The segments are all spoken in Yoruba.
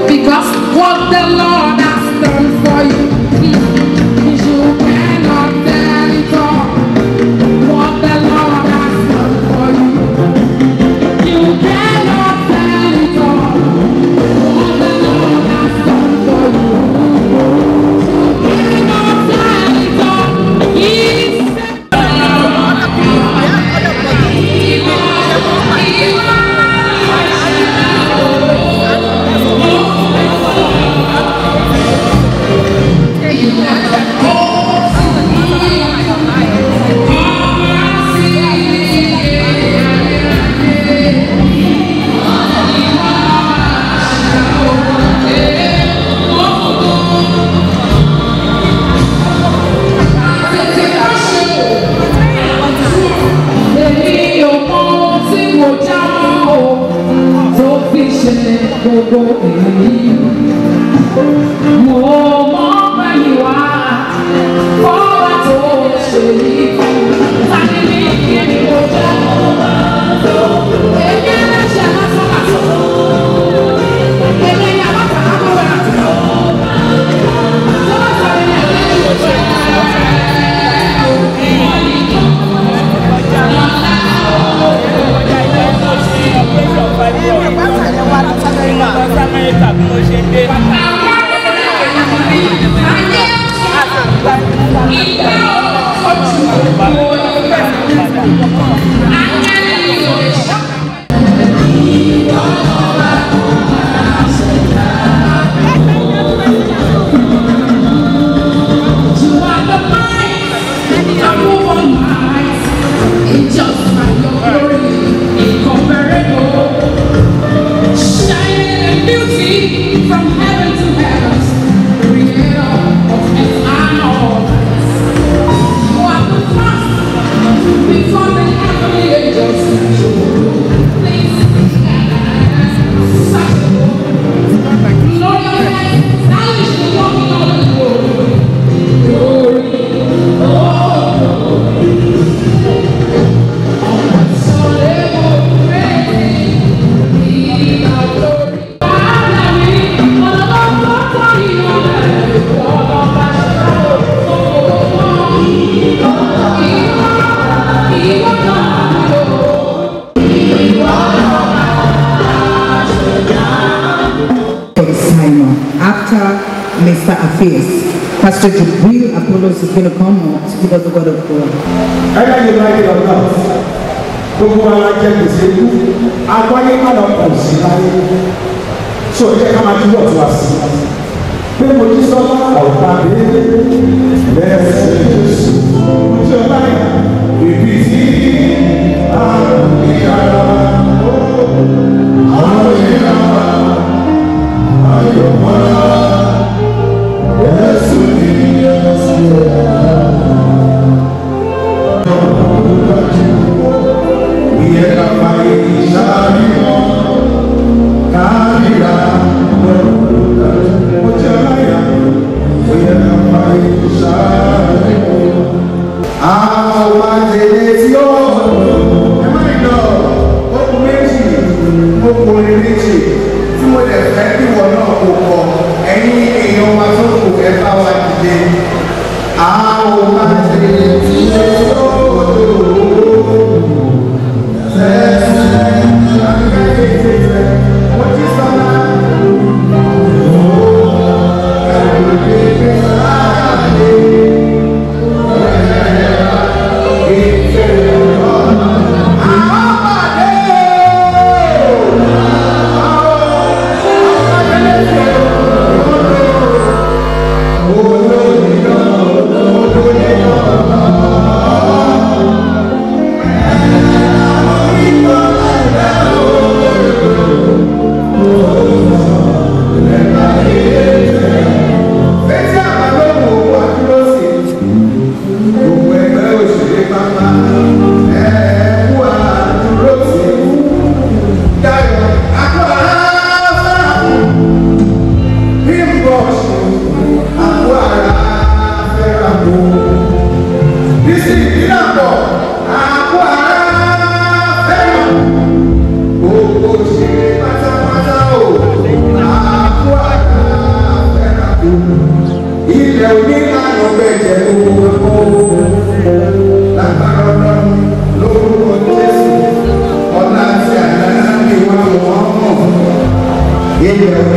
Because what the Lord has done for you, mm, you cannot tell it all. What the Lord has done for you, you cannot tell it all. What the Lord has done for you, you cannot tell it all. He said. Èmi ò mọ ohun tí mo já mọ́ o tó fi ṣe gbogbo èyí. Mo mọ bẹ́yìn wá fọ́wọ́ tó ṣe yìí fún. Tani mi kí ni mo jẹ́? Èmi ẹlẹ́ṣẹ̀ lásán lásán. Èmi ẹ̀yà bàtà lábọ̀wẹ̀ àti lọ. Sọ́wọ́ sọ̀rọ̀ ní ẹ̀lẹ́yìn òṣèlú. You are the mind that move all minds. It's just like your glory, incomparable. Shining in beauty from heaven to heaven, creator of earth and all. You are the first before the heavenly angels. Please, such glorious, stylish, walking all the glory. Glory, oh, for Simon. After Mr. Affairs, Pastor Jibril Apollos is going to come up to give us the word of God. Either you like it or not, gbogbo ara jẹ gbèsè ikú, agbáyé má lọ pọ̀ sí láyé. So ẹ jẹ́ ká máa túbọ̀ tó wá sí. Pé mo jí sọ́lá ọ̀gá mi lẹ́sẹ̀ Jésù. Mo ti ọ̀gá yẹn. Ibi tí àrùn ní ara àwọn èèyàn ayọ̀ mọ́ra. Jésù ní ẹsẹ̀. Àwọn máa ń tẹ̀lé tí ó Oh,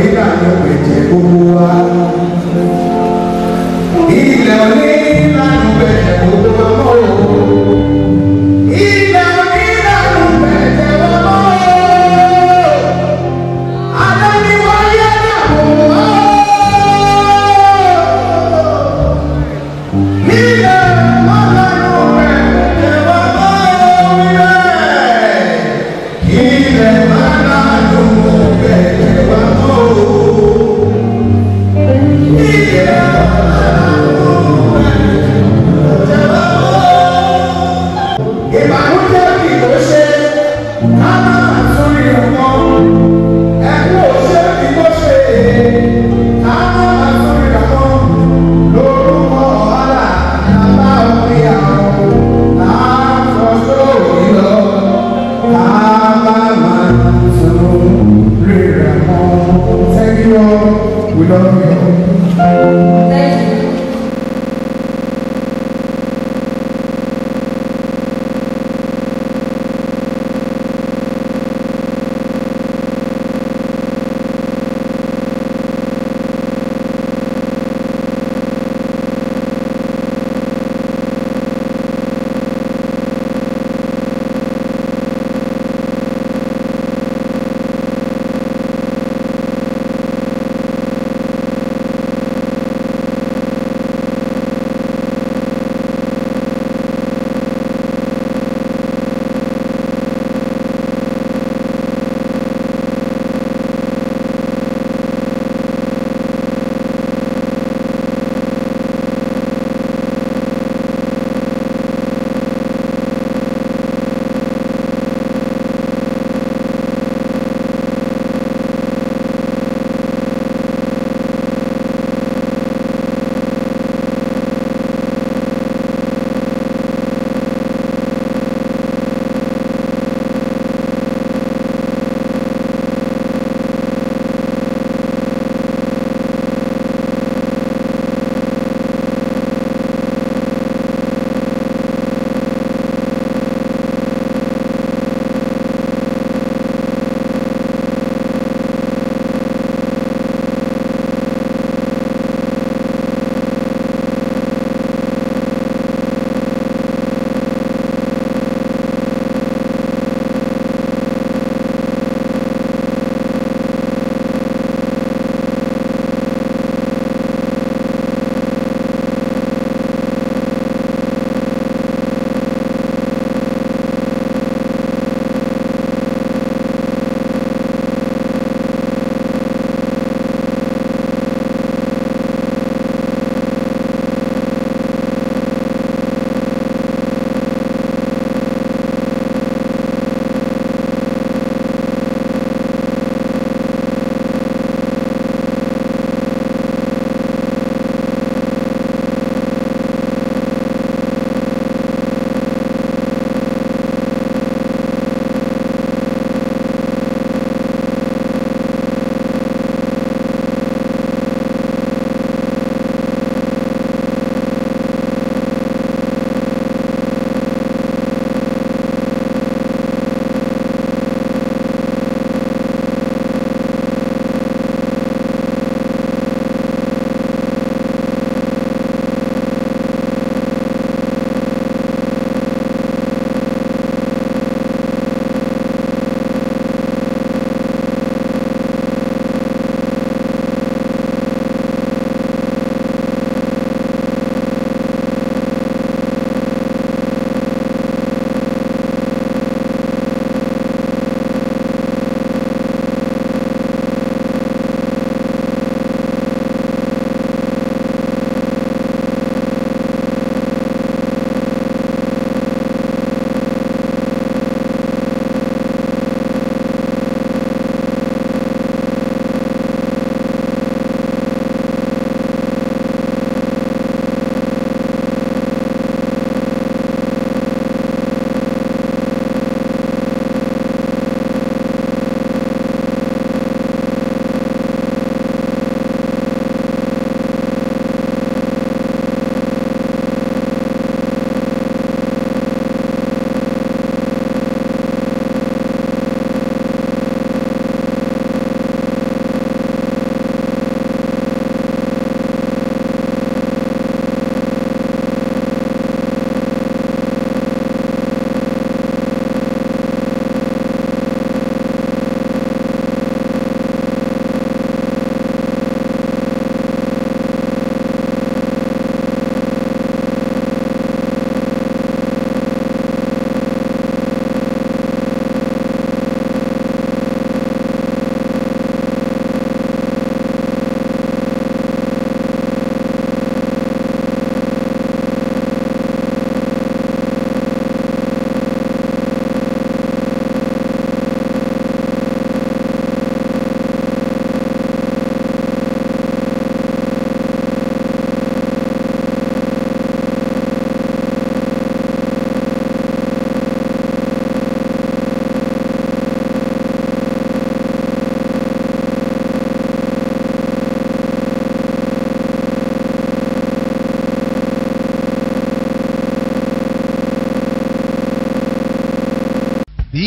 onílànà ẹ̀jẹ̀ gbogbo wa. Ilẹ̀ onílànà ẹ̀jẹ̀ gbogbo wa mọ́ o. Ilẹ̀ onílànà ẹ̀jẹ̀ gbogbo wa mọ́ o. Alẹ́ ni wọ́n yẹ dàbò o. Ilẹ̀ onílànà ẹ̀jẹ̀ gbogbo wa mọ́ o. Ilẹ̀ onílànà ẹ̀jẹ̀ gbogbo wa mọ́ o. ìbànújẹ́ kì í ṣe ká máa tún rí ọmọ ẹkún òṣè kì í ṣe ká máa tún rí ọmọ lórúkọ ọ̀hánà nàbà òní àwọn láàfọ̀ṣọ́ òní lọ ká máa máa tún rí ọmọ. Thank you all. We love you.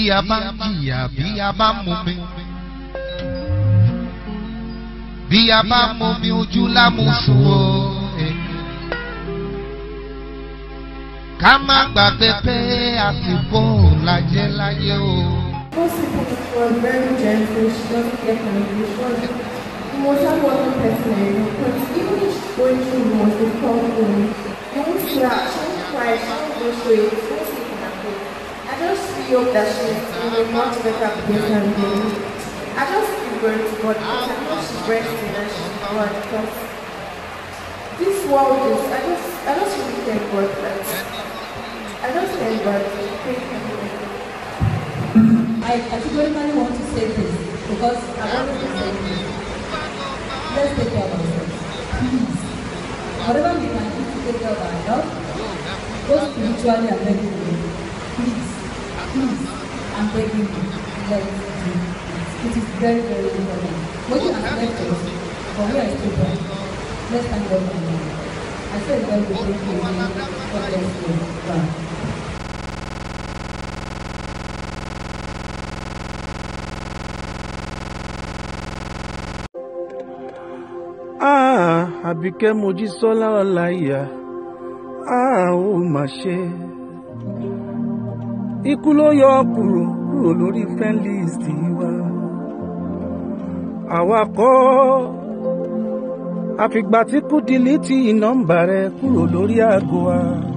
a bá ń jìyà bí a bá ń mumi bí a bá ń mumi ojú lámùsùn o. eh. ká má gbàgbé pé àsìkò lajẹ́ láyé o. Most people she was very gentle, she doesn't get angry, she was the most hardworking person I know. But even if she's going through the most difficult thing, you won't see her, she won't cry, she won't go through it, she won't sleep in her bed. I just feel hope that she's in a much better place than me. I just feel very to God because I know she's resting and she's God because this world is, I just, I just really thank God that, I just thank God, thank you. I categorically want to say this because I've already said this. Let's take care of ourselves. Please. Whatever we can do to take care of our health, both spiritually and medically, please, please, I'm begging you, let's do it. It is very, very important. What you have left us, but we are still there. Let's thank God for now. I said God will take you again. God bless you. Bye. Ah, Àbíkẹ́ Mojísọ́lá Ọláìyá, ah, ó mà ṣe. Ikú ló yọ ọ́ kúrò kúrò lórí fẹ́ńlíìsì wa. Àwa kọ́ àfìgbà tí kú dìlítì nọ́mbà rẹ kúrò lórí aago wa.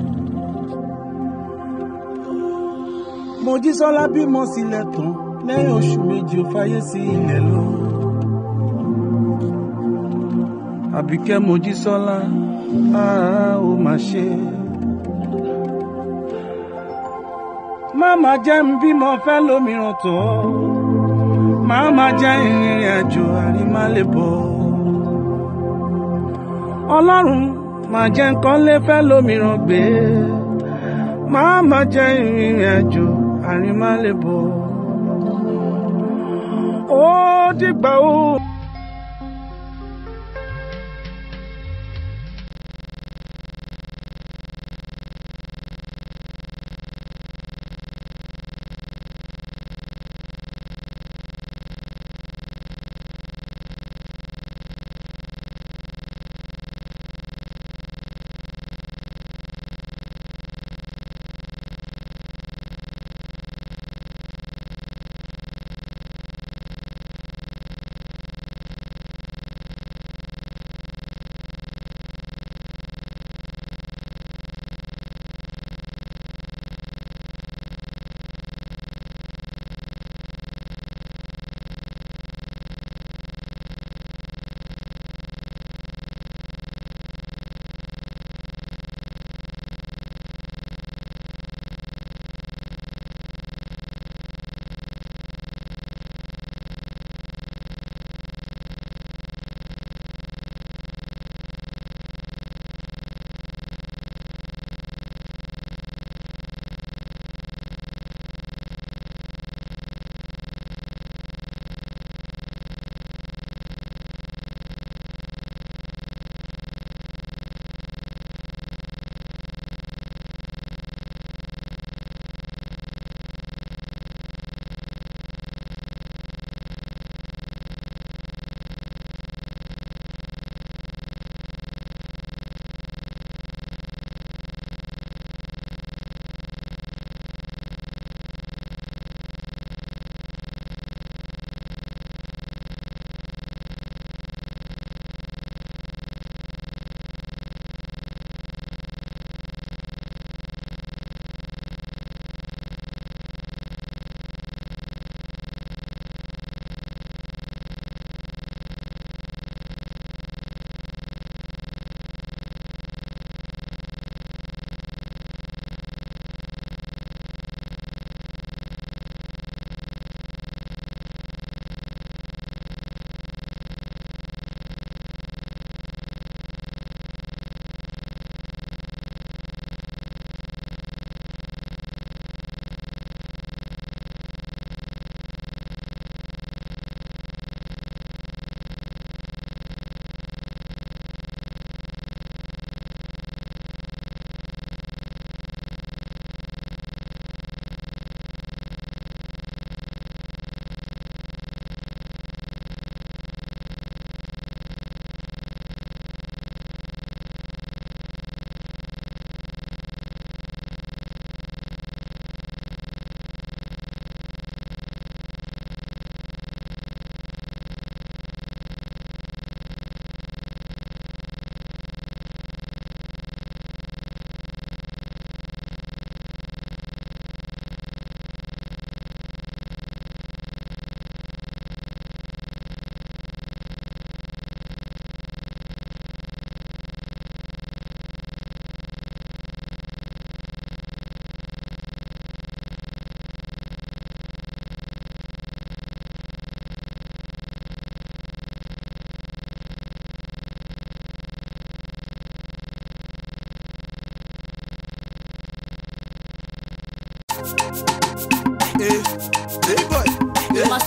Mojísọ́lá bímọ sílẹ̀ tán lẹ́yìn oṣù méjì ó fayé sí ilẹ̀ lọ. Àbíkẹ́ Mojísọ́lá ah, ó mà ṣe. Máma jẹ́ ń bímọ fẹ́ lómìíràn tó. Máma jẹ́ ìrìn àjò àrímálébọ̀. Ọlọ́run máa jẹ́ nǹkan lé fẹ́ lómìíràn gbé. Máma jẹ́ ìrìn àjò àrímálébọ̀. Ó dìgbà ó.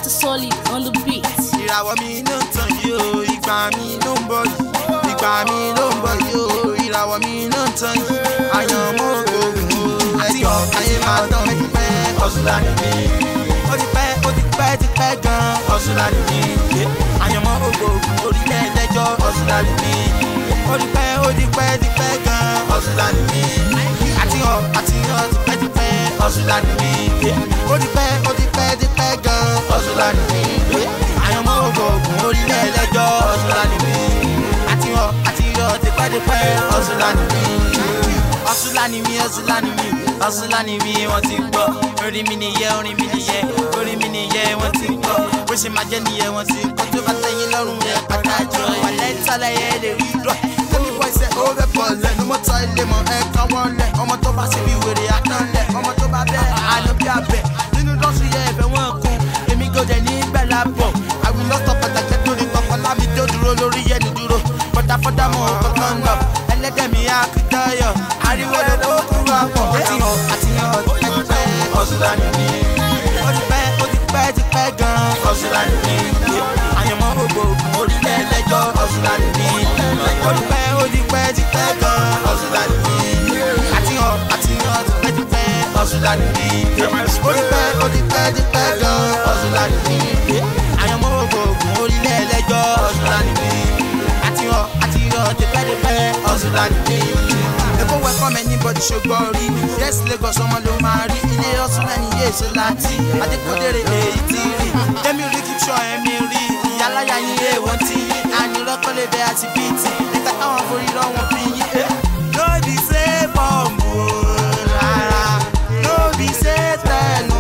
Mr. Solid on the beat. ìràwọ̀ mi ló ń tàn yìí o ìgbà mi ló ń bọ̀ yìí ìgbà mi ló ń bọ̀ yìí o ìràwọ̀ mi ló ń tàn yìí àyànmọ́ ògùn o ẹjọ́ ayé máa dán mi pẹ́ ọ̀ṣunlá ni mi ó ti pẹ́ ó ti pẹ́ ti pẹ́ gan ọ̀ṣunlá ni mi àyànmọ́ ògùn orílẹ̀ ẹlẹ́jọ́ ọ̀ṣunlá ni mi ó ti pẹ́ ó ti pẹ́ ti pẹ́ gan ọ̀ṣunlá ni mi àti ọ̀ àti ọ̀ ti pẹ́ ti pẹ́ ọ̀ṣunlá ni mi ó ti pẹ́ ó ti pẹ́ ti pẹ́ gan ọ̀ṣunlá ni mi àyànmọ́ ògùn orílẹ̀ ẹlẹ́jọ́ ọ̀ṣunlá ni mi àti ọ̀ àti ọ̀ ti pẹ́ ti pẹ́ ọ̀ṣunlá ni mi ọ̀ṣunlá ni mi ọ̀ṣunlá ni mi ọ̀ṣunlá ni mi wọ́n ti gbọ́ orin mi nìyẹn orin mi nìyẹn orin mi nìyẹn wọ́n ti gbọ́ bó ṣe máa jẹ́ nìyẹn wọ́n ti kọ́ tó bá tẹ̀yìn lọ́rùn yẹn pàtàkì wà lẹ́tàlẹ̀ yẹn lè rí rọ̀ tẹ́mi bọ́ iṣẹ́ ó rẹ̀ bọ̀ lẹ̀ ló mọ́ tọ́ ilé mọ́ ẹ̀ kan wọ́n lẹ̀ ọmọ tó bá ṣe bí wèrè àtọ́lẹ̀ ọmọ tó bá bẹ́ àlọ́ bí abẹ nínú dọ́sù yẹ ẹ̀fẹ̀ wọn kun èmi gòdè ní gbẹ̀lá bọ̀ àwọn lọ́sọ̀ pàtàkì tó ní kọ̀ọ̀kan lámi tó dúró lórí yẹnu dúró fọdáfọdá mọ kankan lọ ẹlẹ́dẹ̀mí akitayọ ariwo ló tó kúrò àpọ̀ àtìyàn àtìyàn ọ̀tẹ́tẹ́ ọ̀ṣunlá ni mí ó ti pẹ́ ó ti pẹ́ ti pẹ́ gan ọ̀ṣunlá ni mí àyànmọ́ gbogbo orílẹ̀ ẹlẹ́jọ́ ọ̀ṣunlá ni mí ó ti pẹ́ ó ti pẹ́ ti pẹ́ gan ọ̀ṣunlá ni mí àtìyàn àtìyàn ti pẹ́ ti pẹ́ ọ̀ṣunlá ni mí ó ti pẹ́ ó ti pẹ́ ti pẹ́ gan ọ̀ṣunlá ni mí àyànmọ́ gbogbo orílẹ̀ ẹlẹ́jọ́ ọ̀ṣunlá ni mí àtìyàn àtìyàn ti pẹ́ ti pẹ́ ọ̀ṣunlá ni mí èkó welcome anybody ṣùgbọ́n rí yes lagos ọmọ ló máa rí ilé ọ̀sùn ẹni yé èso láti adékòdèrè èyí ti rí jẹ́mi rí keep sure ẹ̀mí rí ìyáláyà yín yé wọ́n ti yí ànírọ́kọ́lẹ́dẹ́ àti bíìtì nígbà táwọn forí rọ́ wọn fi yín. no be say bọ́ọ̀mù o rárá no be say tẹnu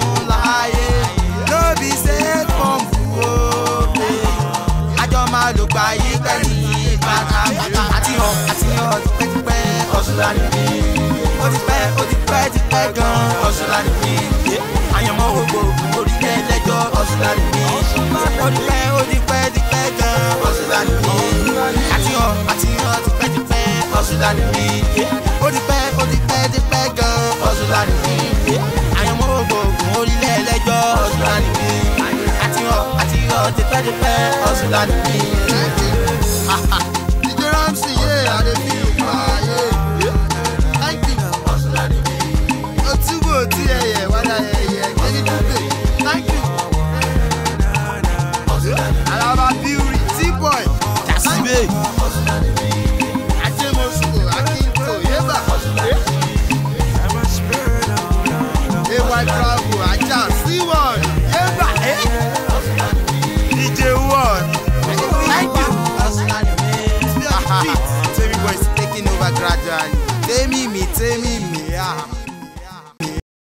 láàyè no be say bọ́ọ̀mù o pé àjọ máa lò gbà yí pẹ̀lú yí pátápátá àti hàn àti hàn tipẹ́tipẹ́ ọ̀ṣunlá ni mí ó ti pẹ́ ó ti pẹ́ ti pẹ́ gan ọ̀ṣunlá ni mí àyànmọ́ gbogbo orílẹ̀ ẹlẹ́jọ́ ọ̀ṣunlá ni mí ó ti pẹ́ ó ti pẹ́ ti pẹ́ gan ọ̀ṣunlá ni mí àti hàn àti hàn tipẹ́tipẹ́ ọ̀ṣunlá ni mí ó ti pẹ́ ó ti pẹ́ ti pẹ́ gan ọ̀ṣunlá ni mí àyànmọ́ gbogbo orílẹ̀ ẹlẹ́jọ́ ọ̀ṣunlá ni mí àti hàn àti hàn tipẹ́tipẹ́ ọ̀ṣunlá ni mí. DJ Ramsey, yeah, I dey feel you, yeah. Thank you. Otubo ti ẹyẹ wada ẹyẹ kejì dúpẹ́. Thank you. Alaba Beauty, T-Boy, Jasibe. Ajemosuko, Akinto, Yeba. AY Bravo, Aja, C1, Yeba. DJ One. Thank you. Tell me boys taking over gradually. Tell me me, tell me